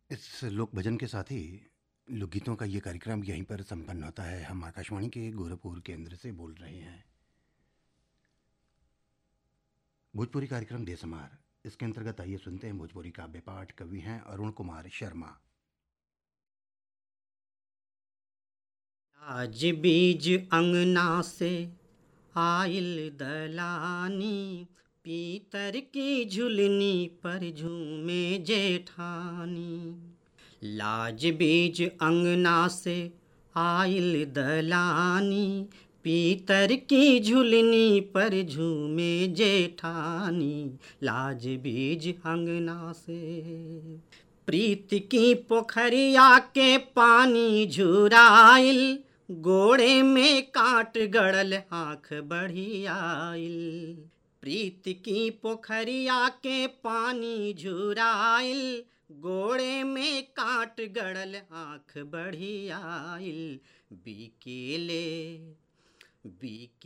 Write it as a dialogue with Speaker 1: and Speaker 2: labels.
Speaker 1: इस लोक भजन के साथ ही लोकगीतों का ये कार्यक्रम यहीं पर संपन्न होता है हम आकाशवाणी के गोरखपुर केंद्र से बोल रहे हैं भोजपुरी कार्यक्रम बेसमार इसके अंतर्गत आइए सुनते हैं भोजपुरी काव्य पाठ कवि हैं अरुण कुमार शर्मा
Speaker 2: आज बीज अंगना से आइल दलानी पीतर की झुलनी पर झूमे जेठानी लाज बीज अंगना से आइल दलानी पीतर की झुलनी पर झूमे जेठानी लाज बीज अंगना से प्रीत की पोखरिया के पानी झुराइल गोड़े में काट गड़ल आँख बढ़ी आइल प्रीत की पोखरिया के पानी झुराइल गोड़े में काट गड़ल आँख बढ़ी आइल बीकेले बीके